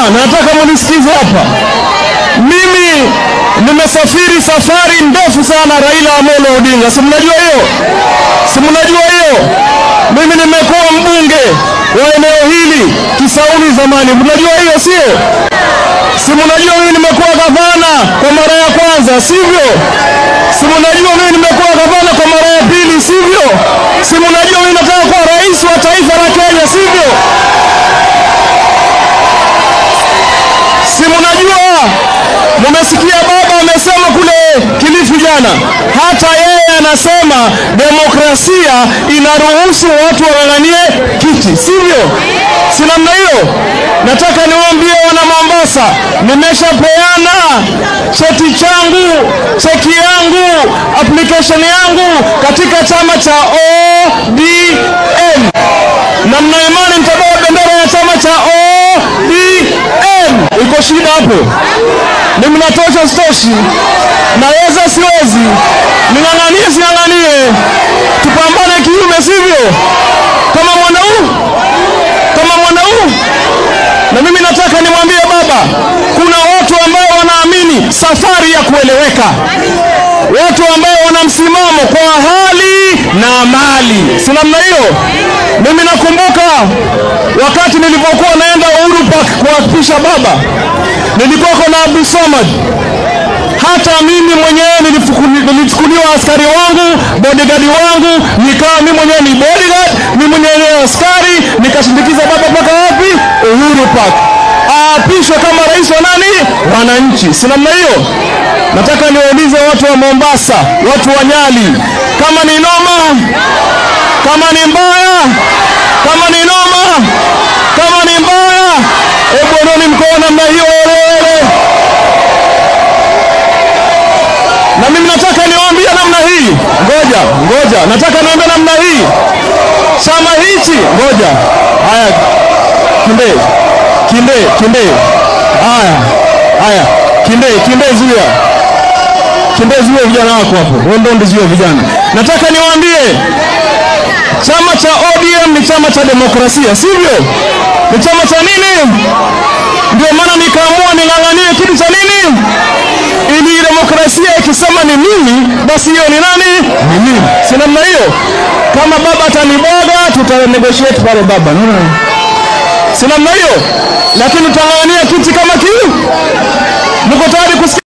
nataka munisikize hapa. Mimi nimesafiri safari ndefu sana Raila Amolo Odinga, si mnajua hiyo? Si mnajua hiyo? Mimi nimekuwa mbunge wa eneo hili Kisauni zamani, mnajua hiyo sio? Si mnajua mimi nimekuwa gavana kwa mara ya kwanza, sivyo? Si mnajua mimi nimekuwa gavana kwa mara ya pili, sivyo? Si mnajua mimi nataka kuwa rais wa taifa la Kenya, sivyo? Si mnajua, mumesikia baba amesema kule Kilifi jana, hata yeye anasema demokrasia inaruhusu watu wang'ang'anie kiti, sivyo? Si namna hiyo? Nataka niwaambie wana Mombasa, nimeshapeana cheti changu, cheki yangu, application yangu katika chama cha ODM na mna imani nitabeba bendera ya chama cha ODM. Iko shida hapo? Ni mnatosha sitoshi? Naweza siwezi? Ning'ang'anie sing'ang'anie? Tupambane kiume, sivyo? Kama mwanau kama mwanau. Na mimi nataka nimwambie baba, kuna watu ambao wanaamini safari ya kueleweka, watu ambao wana msimamo kwa hali na mali, si namna hiyo? Mimi nakumbuka wakati nilipokuwa naenda Uhuru Park kuapisha baba, nilikuwa na Abdul Samad. Hata mimi mwenyewe nilifuku- nilichukuliwa askari wangu, bodyguard wangu, nikawa mimi mwenyewe ni bodyguard, mimi mwenyewe ni askari, nikashindikiza baba mpaka wapi? Uhuru Park aapishwe kama rais wa nani? Wananchi, si namna hiyo? Nataka niwaulize watu wa Mombasa, watu wa Nyali, kama ni noma kama ni mbaya, kama ni noma, kama ni mbaya, hebu oneni mkono namna hiyo wewe. Na mimi nataka niwaambie namna hii, ngoja ngoja, nataka niwaambie namna hii, chama hichi, ngoja, haya, kinde kinde kinde, haya haya, kinde kinde, zuia kinde, zuia vijana wako hapo, wewe ndio ndizuia vijana. Nataka niwaambie chama cha ODM ni chama cha demokrasia, sivyo? Ni chama cha nini? Ndio maana nikaamua ning'ang'anie kitu cha nini, ili demokrasia ikisema ni mimi, basi hiyo ni nani? Ni mimi. Si namna hiyo? Kama baba atanibwaga, tuta negotiate pale baba, naona si namna hiyo, lakini tutang'ang'ania kiti kama kii. Mko tayari kusikia?